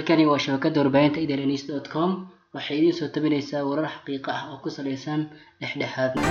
halkani waa shabakada warbaahinta idns dot com waxay idiin soo tabinaysaa warar xaqiiqo ah oo ku saleysan dhexdhexaadnimo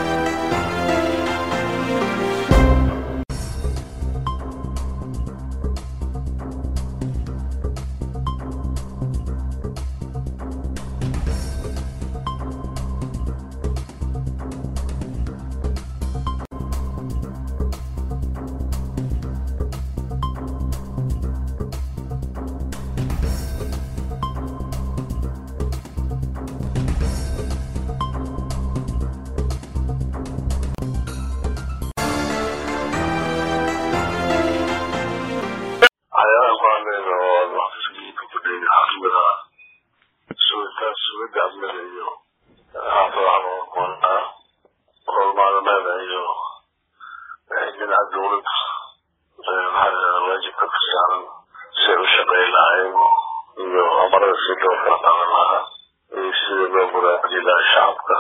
waxyaalaha kuhadlayna oo waqtigiika kudhayna xaafimada sugitaan sugidda amniga iyo xaafadaha loo qoonaa hormaadameeda iyo dhinaca dowladda maxaa waajibka ka saaran siay u shaqeyn lahayn iyo amarada si loo kala qaadan lahaa iyo sida loo muraacidi lahaa shacabka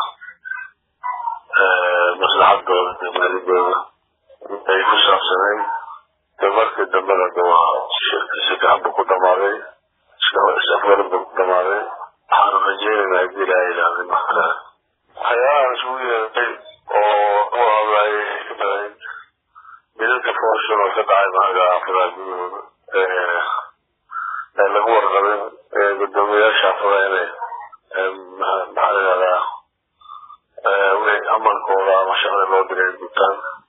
maslaxadooda iyo maalidooda ay ku saabsanayn de markii dambena de waa shirka si fiican buu ku dhamaaday isafgaran buu ku dhamaaday waxaanu rajeynaynaa haddii ilaaha ilaahday markale waxyaalahan isugu yeeray oo u hadlaayay ay ka madayn midalka fooshan oo ka dhacay maaga xaafadaha gudahooda ee lagu warqabin gudoomiyayaasha xaafadaha inay maxaa la yihahdaa amalkooda ama shaqada loo diray gutaan